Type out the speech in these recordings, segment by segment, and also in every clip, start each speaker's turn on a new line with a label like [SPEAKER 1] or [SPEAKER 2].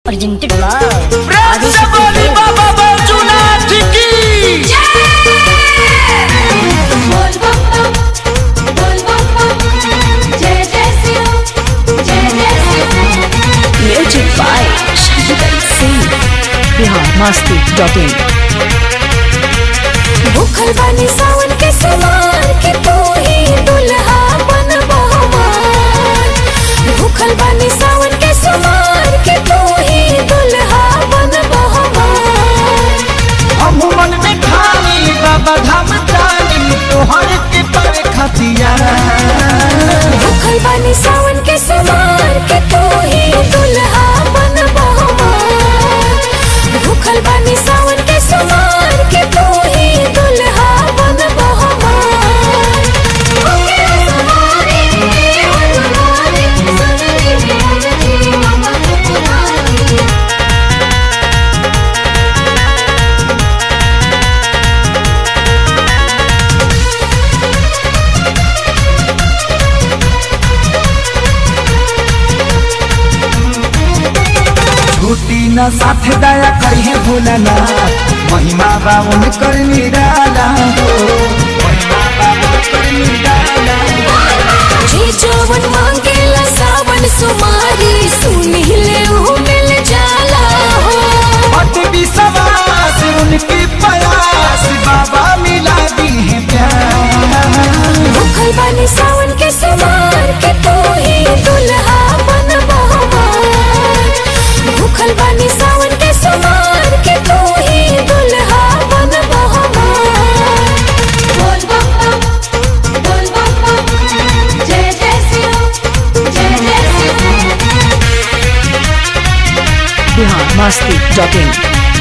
[SPEAKER 1] presented by
[SPEAKER 2] प्रेम से बोली बाबा बैजूनाथ की
[SPEAKER 3] बोल बम बम बोल बम बम जय जय शिव जय जय Shiv
[SPEAKER 1] music by Shankar Singh.
[SPEAKER 4] Bihar Masti dot in
[SPEAKER 3] भूखल बानी सावन के समान के तू ही दुल्हा बन बहुमान भूखल बानी सावन के समान के तू ही दुल्हा बन बहुमान
[SPEAKER 2] हम मन में ठानी बाबा धाम जानी तोहर के पर खतिया
[SPEAKER 3] भूखल बानी सावन के समान के तू ही दुल्हा बन बहुमान भूखल बानी सावन के समान के तू ही दुल्हा बन बहुमान ओके सवारी ओ दुलारी सुनरी मेरी ममता पुरानी
[SPEAKER 2] छुट्टी न साथ दया करिए भूलना महिमा बाबू में कर निराला हो महिमा बाबू में कर निराला
[SPEAKER 3] जे जवन मांगेला सावन सुमारी सुनी ले ऊ मिल जाला हो
[SPEAKER 2] पट विश्वास उनकी प्रयास बाबा मिला दी है प्यार
[SPEAKER 3] भूखल बानी सावन के समान के तू ही दुल्हा बन बहुमान भूखल बानी सावन के समान के तू ही दुल्हा बन बहुमान बोल बम बम बोल बम बम जय जय शिव जय जय शिव
[SPEAKER 4] बिहार मस्ती डॉट इन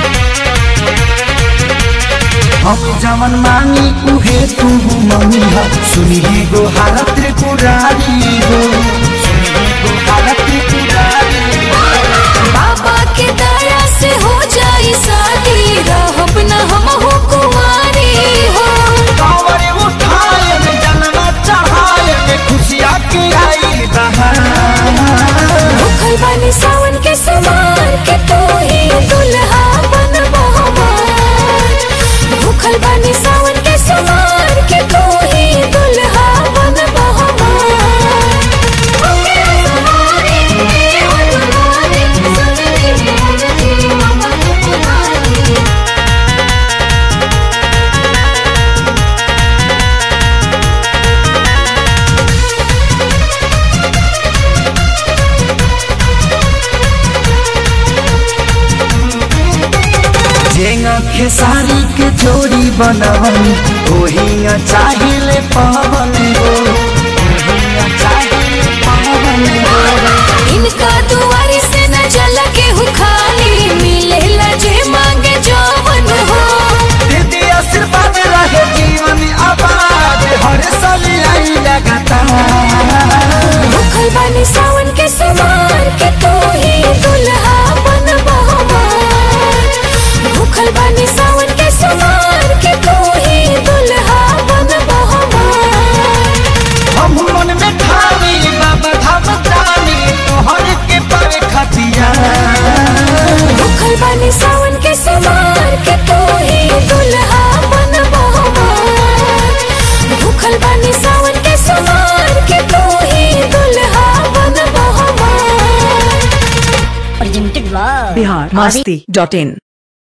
[SPEAKER 2] हम जवन मांगी उहे तू मम्मी हो सुनिए गो हालत त्रिपुरारी हो सुनिए गो हालत त्रिपुरारी
[SPEAKER 3] बाबा के दया से हो जाई शादी रहब न हम हो कुंवारी हो
[SPEAKER 2] कांवरे उठाए में जन्म चढ़ाए में खुशियाँ की आई बहार
[SPEAKER 3] भूखल बानी सावन के समान के तू ही दुल्हा बन बहुमान भूखल बानी सावन के समान के तू ही दुल्हा बन बहुमान ओके सवारी ओ दुलारी सुनरी मेरी ममता पुरानी
[SPEAKER 2] जेंगा खेसारी के जोड़ी बनवनी ओहिया चाहिए पावन हो ओहिया चाहिए पावन हो
[SPEAKER 3] इनका दुआरी से न जल के हु खाली मिले जे मांगे जवन हो
[SPEAKER 2] दीदी आशीर्वाद रहे जीवन आबाद हर साल आई लगातार
[SPEAKER 3] भूखल बानी सावन के समान के तू ही दुल्हा बन बहुमान भूखल बानी सावन के समान के तू ही दुल्हा बन बहुमान
[SPEAKER 2] हम मन में ठानी बाबा धाम जानी तोहर के पर खतिया
[SPEAKER 3] भूखल बानी सावन के समान के तू ही दुल्हा बन बहुमान भूखल बानी सावन के समान के तू ही दुल्हा बन बहुमान
[SPEAKER 1] Presented by
[SPEAKER 4] Bihar Masti dot in